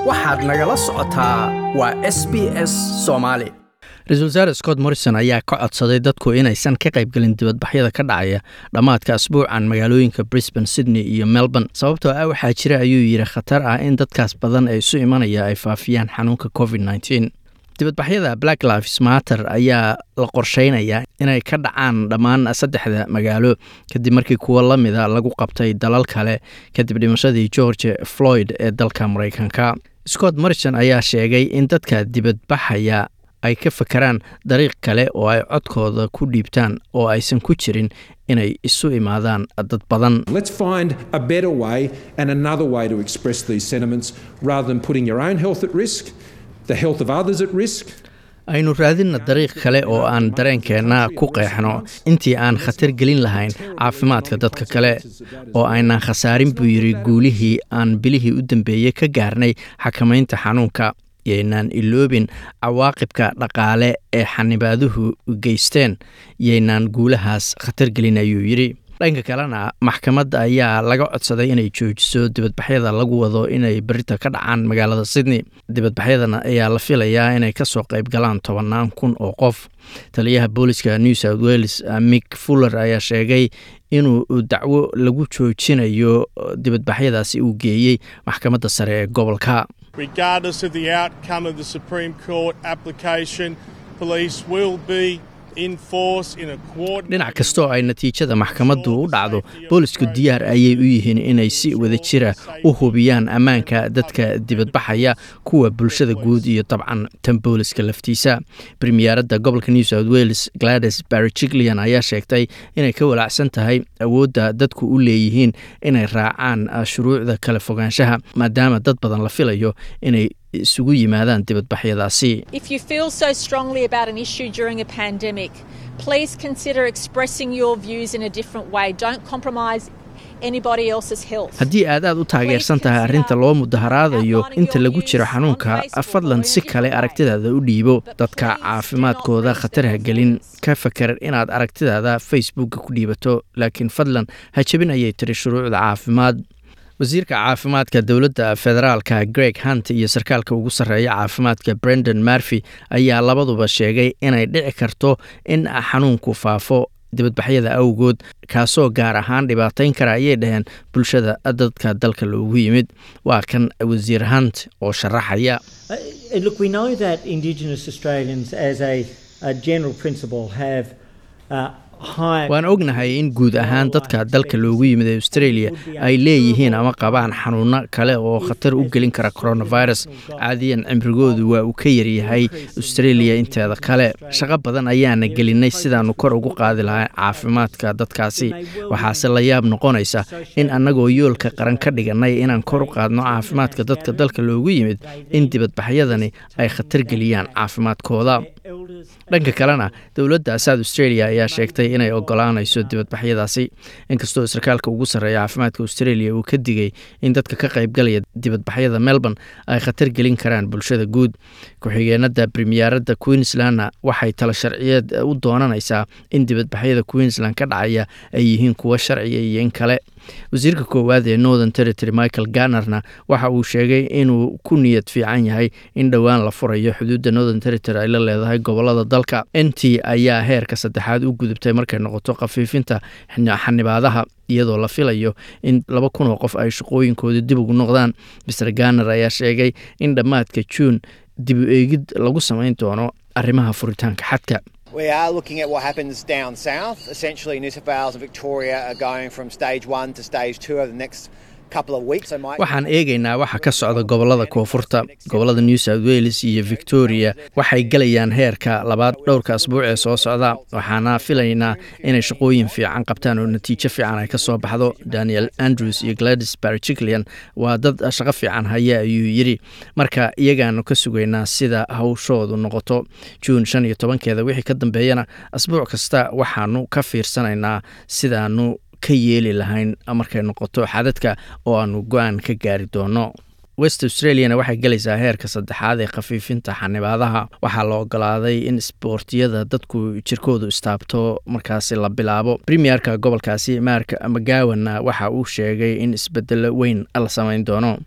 waxaad nagala socotaa waa s b s soomaali ra-iisul wasaare scott morrison ayaa ka codsaday dadku inaysan ka qaybgelin dibadbaxyada ka dhacaya dhammaadka asbuucan magaalooyinka brisbane sydney iyo melbourne sababtoo ah waxaa jira ayuu yidhi khatar ah in dadkaas badan ee isu imanaya ay faafiyaan xanuunka covid nteen dibadbaxyada black lives matter ayaa la qorsheynayaa inay ka dhacaan dhammaan saddexda magaalo kadib markii kuwo la mida lagu qabtay dalal kale kadib dhimashadii george floyd ee dalka maraykanka scott morrison ayaa sheegay in dadka dibadbaxaya ay ka fakaraan dariiq kale oo ay codkooda ku dhiibtaan oo aysan ku jirin inay isu imaadaan dad badan Let's find a better way and another way to express these sentiments rather than putting your own health at risk, the health of others at risk. aynu raadinna dariiq kale oo aan dareenkeenna ku qeexno intii aan khatar gelin lahayn caafimaadka dadka kale oo aynaan khasaarin buu yidhi guulihii aan bilihii u dambeeyey ka gaarnay xakamaynta xanuunka yaynaan iloobin cawaaqibka dhaqaale ee xanibaaduhu geysteen yaynaan guulahaas khatar gelin ayuu yidhi dhanka kalena maxkamadda ayaa laga codsaday inay joojiso dibadbaxyada lagu wado inay berita ka dhacaan magaalada sydney dibadbaxyadan ayaa la filayaa inay kasoo qayb galaan tobannaan kun oo qof taliyaha booliska new south wales mick fuller ayaa sheegay inuu dacwo lagu joojinayo dibadbaxyadaasi uu geeyey maxkamadda sare ee gobolka Regardless of the outcome of the Supreme Court application, police will be in force in a coordinated dhinac kastoo ay natiijada maxkamaddu u dhacdo boolisku diyaar ayay u yihiin inay si wada jira u hubiyaan ammaanka dadka dibadbaxaya kuwa bulshada guud iyo dabcan tan booliska laftiisa premiyeeradda gobolka new south wales glades barrigilian ayaa sheegtay inay ka walaacsan tahay awoodda dadku u leeyihiin inay raacaan shuruucda kala fogaanshaha maadaama dad badan la filayo inay isugu yimaadaan dibadbaxyadaasi If you feel so strongly about an issue during a pandemic, please consider expressing your views in a different way. Don't compromise anybody else's health. haddii aad aad u taageersan tahay arrinta loo mudaharaadayo inta lagu jiro xanuunka fadlan si kale aragtidaada u dhiibo dadka caafimaadkooda khatar ha gelin ka fakar inaad aragtidaada facebookka ku dhiibato laakiin fadlan ha jebin ayay tiri shuruucda caafimaad wasiirka caafimaadka dowladda federaalka greg hunt iyo sarkaalka ugu sarreeya caafimaadka brendan marfy ayaa labaduba sheegay inay dhici karto in xanuunku faafo dibadbaxyada awgood kaasoo gaar ahaan dhibaatayn kara ayay dhaheen bulshada dadka dalka loogu yimid waa kan wasiir hunt oo sharaxaya Uh, look, we know that Indigenous Australians, as a, a general principle, have uh, high. waan ognahay in guud ahaan dadka dalka loogu yimid ee australia ay leeyihiin ama qabaan xanuuno kale oo khatar u gelin kara coronavirus caadiyan cimrigoodu waa uu ka yaryahay australia inteeda kale shaqo badan ayaana gelinay sidaannu kor ugu qaadi lahaa caafimaadka dadkaasi waxaase la yaab noqonaysa in annagoo yoolka qaran ka dhiganay inaan kor u qaadno caafimaadka dadka dalka loogu yimid in dibadbaxyadani ay khatar geliyaan caafimaadkooda dhanka kalena dowladda south australia ayaa sheegtay inay ogolaanayso dibadbaxyadaasi inkastoo sarkaalka ugu sarreeya caafimaadka australia uu ka digay in dadka ka qaybgalaya dibadbaxyada melbourne ay khatar gelin karaan bulshada guud ku-xigeenada premiyeeradda queenslandna waxay talo sharciyeed u doonanaysaa in dibadbaxyada queensland ka dhacaya ay yihiin kuwo sharciya iyo in kale wasiirka koowaad ee northern territory michael garnerna waxa uu sheegay inuu ku niyad fiican yahay in dhowaan la furayo xuduudda northern territory ay la leedahay gobolada dalka nt ayaa heerka saddexaad u gudubtay markay noqoto khafiifinta xanibaadaha iyadoo la filayo in laba kun oo qof ay shaqooyinkooda dib ugu noqdaan mr garner ayaa sheegay in dhammaadka juun dib u eegid lagu samayn doono arrimaha furitaanka xadka We are looking at what happens down south. Essentially, New South Wales and Victoria are going from stage one to stage two over the next couple of weeks. So might waxaan eegaynaa waxa ka socda gobolada koonfurta gobolada new south wales iyo victoria waxay gelayaan heerka labaad dhowrka asbuuc ee soo socda waxaana filaynaa inay shaqooyin fiican qabtaan oo natiijo fiican ay ka soo baxdo daniel andrews iyo gladys barjiclian waa dad shaqo fiican haya ayuu yidhi marka iyagaanu ka sugaynaa sida hawshoodu noqoto juun shan iyo tobankeeda wixii ka dambeeyana asbuuc kasta waxaanu ka fiirsanaynaa sidaanu ka yeeli lahayn markay noqoto xadadka oo aanu go-aan ka gaari doono west australiana waxay gelaysaa heerka saddexaad ee khafiifinta xanibaadaha waxaa la ogolaaday in isboortiyada dadku jirkoodu istaabto markaasi la bilaabo premierka gobolkaasi mark mcgowanna waxa uu sheegay in isbedelo weyn la samayn doono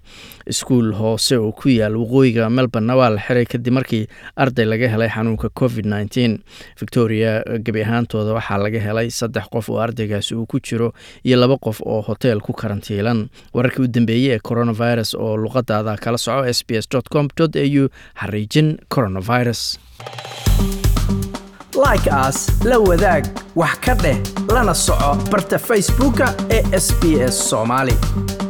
iskuul hoose oo ku yaal waqooyiga melbourne waa la xiray kadib markii arday laga helay xanuunka covid nteen victoria gebi ahaantooda waxaa laga helay saddex qof oo ardaygaasi uu ku jiro iyo laba qof oo hoteel ku karantiilan wararkii u dambeeyey ee coronavirus oo luqadaada kala soco s b s com au xariijin coronavirus like aas la wadaag wax ka dheh lana soco barta facebooka ee sb s soomaali